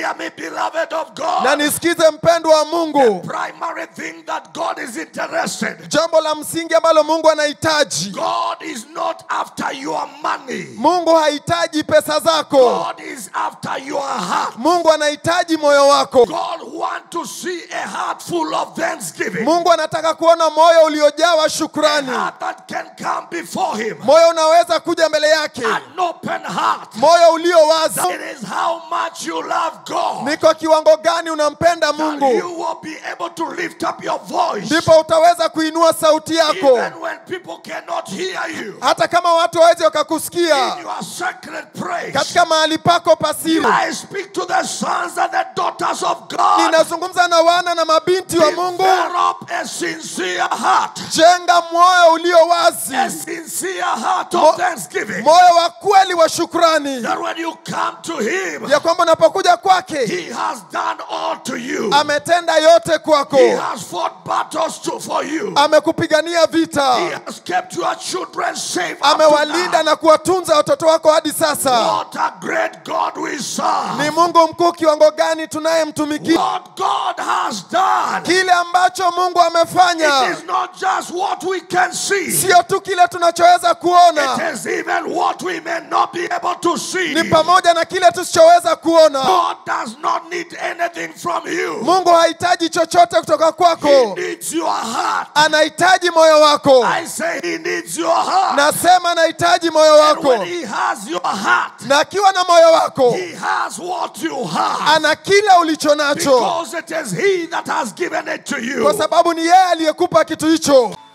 hear me, beloved of God. na nisikize mpendwa wa mungu primary thing that God is interested. jambo la msingi ambalo mungu anahitaji God is not after your money. mungu hahitaji pesa zako God is after your heart. mungu anahitaji moyo wako God wants to see a heart full of thanksgiving. mungu anataka kuona moyo uliojawa A shukrani heart that can come before Him. moyo unaweza kuja mbele yake An open heart. moyo ulio wazi It is how much you love God. ni kwa kiwango gani unampenda that mungu you will be able to lift up your voice ndipo utaweza kuinua sauti yako even when people cannot hear you hata kama watu waweze wakakusikia in your sacred praise. katika mahali pako pasiri I speak to the sons and the daughters of God. ninazungumza na wana na mabinti wa mungu Develop a sincere heart, jenga moyo ulio wazi a sincere heart Mo- of thanksgiving. moyo wa kweli wa shukrani That when you come to Him, ya kwamba unapokuja kwake He has done all to you. ametenda yote kwako He has fought battles to, for you. amekupigania He vita has kept your children safe. up to amewalinda now. na kuwatunza watoto wako hadi sasa What a great God we serve. ni mungu mkuu kiwango gani tunayemtumikia What God has done. kile ambacho mungu amefanya It is not just what we can see. sio tu kile tunachoweza It kuona is even what we may not be able to see. ni pamoja na kile tusichoweza kuona God does not need anything from you. mungu hahitaji chochote kutoka He kwako needs your heart. anahitaji moyo wako I say he needs your heart. nasema anahitaji moyo And when wako he has your heart, na akiwa na moyo wako he has what you have. ana kile ulicho nacho Because it is he that has given it to you. kwa sababu ni yeye aliyekupa kitu hicho